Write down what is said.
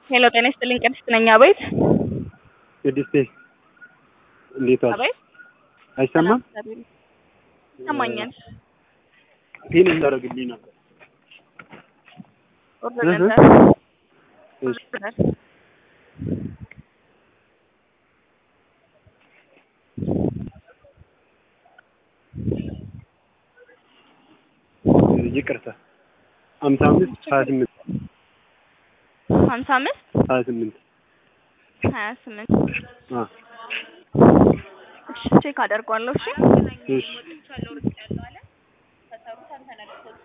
ሄሎ ጤና ይስጥልኝ ቅድስት ነኝ። አቤት ቅድስቴ እንዴት ዋልሽ? አቤት አይሰማም? ይሰማኛል። ፒን እንዳደረግልኝ ነበር። ኦርደር እህ ነበር እሺ ኦርደር ይቅርታ ሀምሳ አምስት ሀያ ስምንት ሀምሳ አምስት ሀያ ስምንት ሀያ ስምንት አ እሺ ቼክ አደርጓለሁ። እሺ እሺ